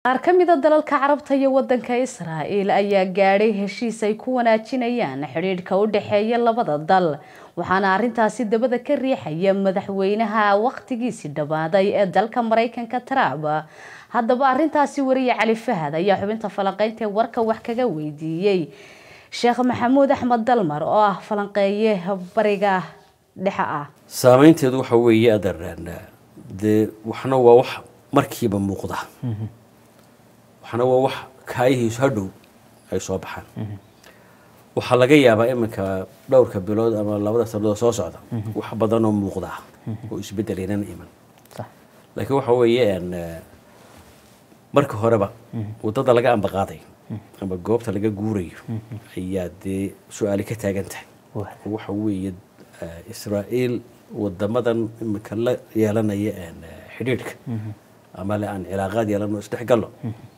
qaar ka mid a dalalka carabta iyo wadanka israa'el ayaa gaadhay heshiis ay ku wanaajinayaan xidhiidhka u dhexeeya labada dal waxaana arrintaasi dabada ka riixaya madaxweynaha wakhtigiisii dhammaaday ee dalka maraykanka trump haddaba arrintaasi wariye cali fahad ayaa xubinta falanqeynta ee warka wax kaga weydiiyey sheekh maxamuud axmed dalmar oo ah falanqeeye bariga dhexe ah saameynteedu waxa weeye adaraan dee waxna waa wax markiiba muuqda waxna waa wax kaayihiisu hadhow ay soo baxaan waxaa laga yaabaa iminka dhowrka bilood ama labada sanadood soo socda wax badanoo muuqda oo isbedel inana iman laakiin waxa weeye marka horeba wadada laga ambaqaaday ama goobta laga guurayo ayaa dee su-aali ka taagan tahay waxa weeye israael wadamadan iminka la yeelanaya xidhiidhka ama le aan cilaaqaad yeelano isdhexgallo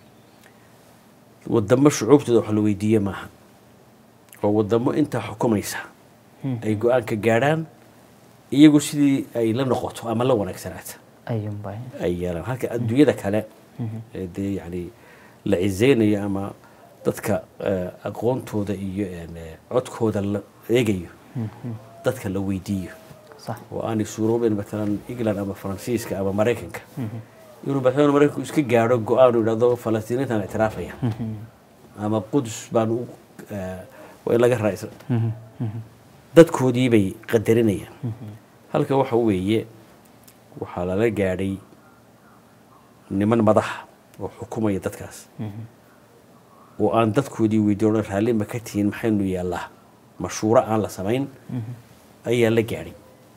wadamo shucuubtooda wax la weydiiye maaha oo wadamo intaa xukumaysa ay go-aanka gaadhaan iyagu sidii ay la noqoto ama la wanaagsanaata ay yeelaan halka adduunyada kale ee dee yani la cizeynayo ama dadka aqoontooda iyo codkooda la eegayo dadka la weydiiyo oo aanay suuroobeen matalan england ama faransiiska ama maraykanka inuu madaxweyne maraykanku iska gaadho go-aan uu yidhahdo falastiiniintaan ictiraafaya ama qudus baan u waa in laga raacisa dadkoodii bay qadarinayaan halka waxa weeye waxaa lala gaadhay niman madaxa oo xukumaya dadkaas oo aan dadkoodii weydiin odhan raalli ma ka tihiin maxaynu yeellaa mashuuro aan la samayn ayaa la gaadhay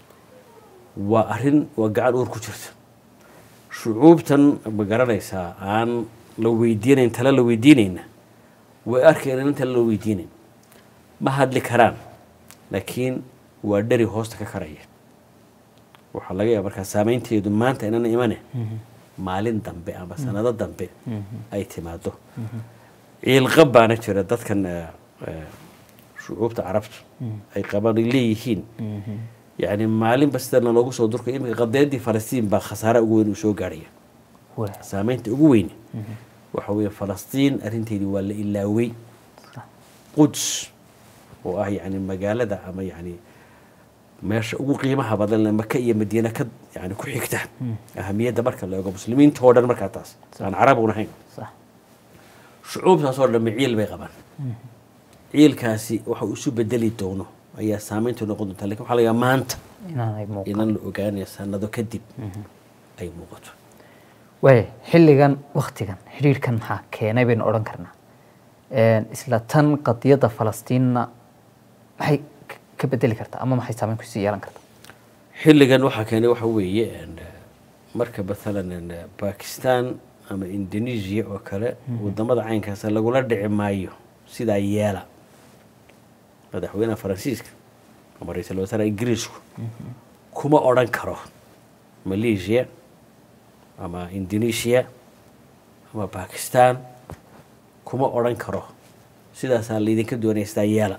waa arrin waa gacan uur ku jirta shucuubtan ma garanaysaa aan la weydiinayn tale la weydiinayna way arkayaan in tale la weydiinayn ma hadli karaan laakiin waa dheri hoosta ka karaya waxaa laga yaaba markaa saameynteedu maanta inana imane maalin dambe ama sanado dambe ay timaado ciilqab baana jira dadkan shucuubta carabtu ay qabaan ay leeyihiin yani maalinba sidana loogu soo durkay iminka qadeedii falastiin baa khasaare ugu weyn uu soo gaarhaya saameynta ugu weyn waxa weeye falastiin arrinteedii waa la ilaawey quds oo ah yani magaalada ama yani meesha ugu qiimaha badan maka iyo madiina ka yani ku xigta ahamiyadda marka la eego muslimiinta oo dhan markaa taas aan carab un ahayn shucuubtaasoo dhammi ciil bay qabaan ciilkaasi waxa uu isu bedeli doono ayaa saameyntu noqon doonta lakin waxa laga maanta inaan la ogaanaya sanado kadib ay muuqato waaya xilligan waktigan xidhiidhkan maxaa keenay baynu odhan karnaa isla tan qadiyadda falastiinna maxay ka bedeli kartaa ama maxay saameyn kusii yeelan kartaa xilligan waxaa keenay waxa weeye marka mathalan bakistan ama indonesia oo kale wadamada caynkaasa lagula dhici maayo sidaa yeela madaxweynaha faransiiska ama ra-iisul wasaaraha ingiriisku kuma odhan karo malaysia ama indonesia ama bakistan kuma odhan karo sidaasaa laydinka doonaya sidaa yeela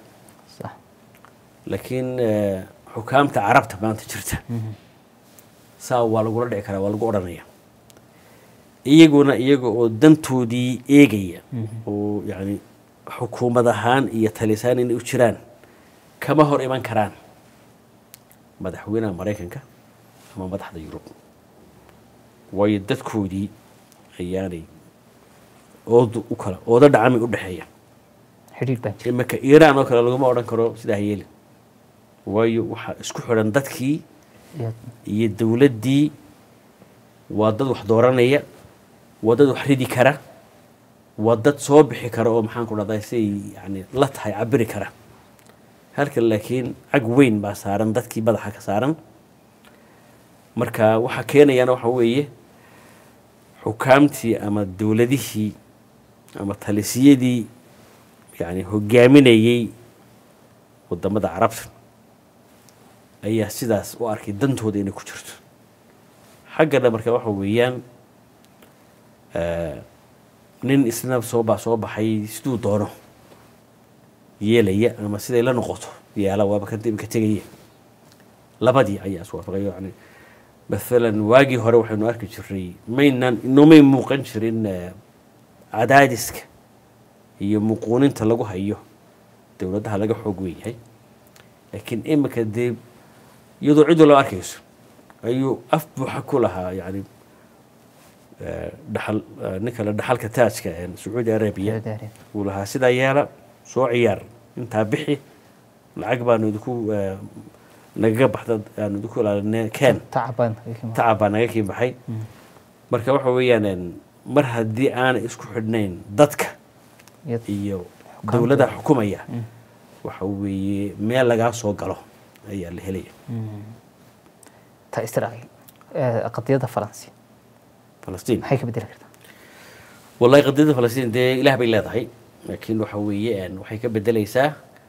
laakiin xukaamta carabta maanta jirta saa waa lagula dhici karaa waa lagu odhanaya iyaguna iyaga oo dantoodii eegaya oo yani xukuumad ahaan iyo talisaan inay u jiraan kama hor iman karaan madaxweynaha maraykanka ama madaxda yurub waayo dadkoodii ayaanay ood u kala oodo dhacami u dhexeeya xidhiidh baa jira iminka iiraan oo kale laguma odhan karo sidaa yeeli waayo waxaa isku xidhan dadkii iyo dowladdii waa dad wax dooranaya waa dad wax ridi kara waa dad soo bixi kara oo maxaan ku dhahdaa siay yani la tahay cabiri kara halkan laakiin cag weyn baa saaran dadkii madaxa ka saaran marka waxaa keenayana waxa weeye xukaamtii ama dowladihii ama talisiyadii yani hogaaminayey wadamada carabta ayaa sidaas u arkay dantooda inay ku jirto xaggana marka waxa weeyaan nin isna soobaa soo baxay siduu doono yeelaya ama siday la noqoto yeela waaba kan imika tegaya labadii ayaa iswaafaqay yani maalan waagii hore waxaynu arki jirnay maynaan inoomay muuqan jirin cadaadiska iyo muquuninta lagu hayo dowladaha laga xoog weynyahay laakiin imika dee iyadoo cid walba arkayso ayuu af buuxa ku lahaa yani dhaxal ninka la dhaxalka taajka sacuudi arabiya uu lahaa sidaa yeela soo ciyaar intaa bixi lacag baanu idinku nagaga baxda aanu idinku ilaalinay ken tacab baa naga kii baxay marka waxa weeyaan mar haddii aanay isku xidhnayn dadka iyo dowladda xukumaya waxa weeye meel lagaa soo galo ayaa la helaya ta israa'iil qadiyadda faransi falastiin maxay ka bedeli kartaa wallahi qadiyadda falastiin dee ilaah bay leedahay laakiin waxa weeye waxay ka bedelaysaa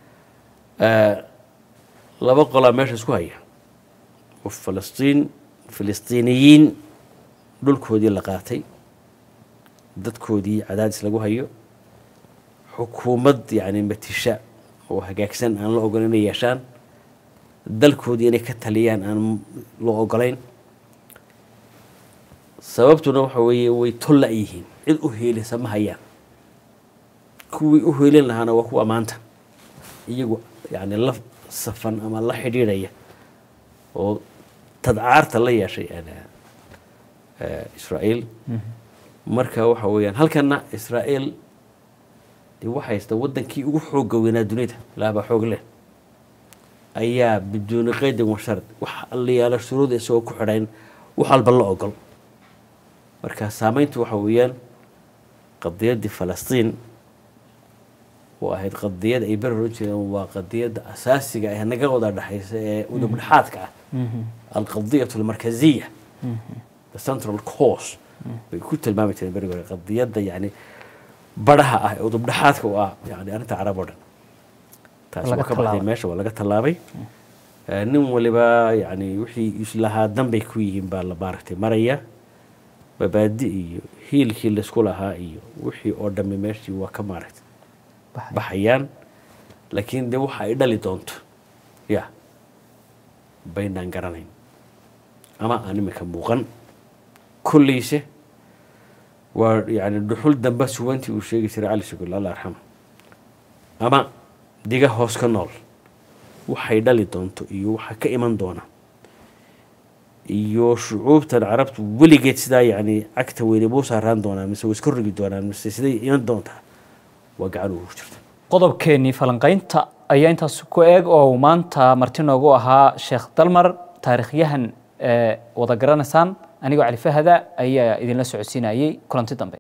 laba qolaa meesha isku haya oo falastiin filistiiniyiin dhulkoodii la qaatay dadkoodii cadaadis lagu hayo xukuumad yani matisha oo hagaagsan aan la ogolayn inay yeeshaan dalkoodii inay ka taliyaan aan loo ogolayn sababtuna waxa weeye way tolla yihiin cid u heelisa ma hayaan kuwii u heelin lahaana waa kuwa maanta iyagu yani la safan ama la xidhiidhaya oo tadcaarta la yeeshay israa'iil marka waxa weeyaan halkana israa'iil dee waxa haysta waddankii ugu xoogga weynaa dunida ilaahbaa xoog leh ayaa biduuni qaydin wa shard wax allayaala shuruuda isagoo ku xidhayn wax walba la ogol marka saameyntu waxa weeyaan qadiyaddii falastiin oo ahayd qadiyad ay beri oran jireen waa qadiyadda asaasiga ee naga wada dhexaysa ee udub dhexaadka ah alqadiyatu almarkaziya the central course bay ku tilmaami jireen berigi hore qadiyadda yani baraha ah ee udub dhexaadka u ah yani arrinta carab oo dhan taas waa ka baxday meesha waa laga tallaabay nin waliba yani wixii islahaa danbay ku yihiin baa la maaragtay maraya babaadi iyo hiilkii laysku lahaa iyo wixii oo dhammi meeshii waa ka maaragtay baxayaan laakiin dee waxa ay dhali doonto ya baynaan garanayn ama aan iminka muuqan kollayse waa yani dhuxul damba suwantii uu sheegi jiray cali sugul alla arxama ama diga hoos ka nool waxay dhali doonto iyo waxa ka iman doona iyo shucuubtan carabtu weligeed sidaa yani cagta weyne buu saaraan doonaa mise way iska rogi doonaan mise siday iman doontaa waa gacan ugu jirta qodobkeenii falanqaynta ayaa intaas ku eeg oo maanta marti noogu ahaa sheekh dalmar taariikhyahan wada garanaysaan anigoo cali fahada ayaa idinla socodsiinayay kulanti dambe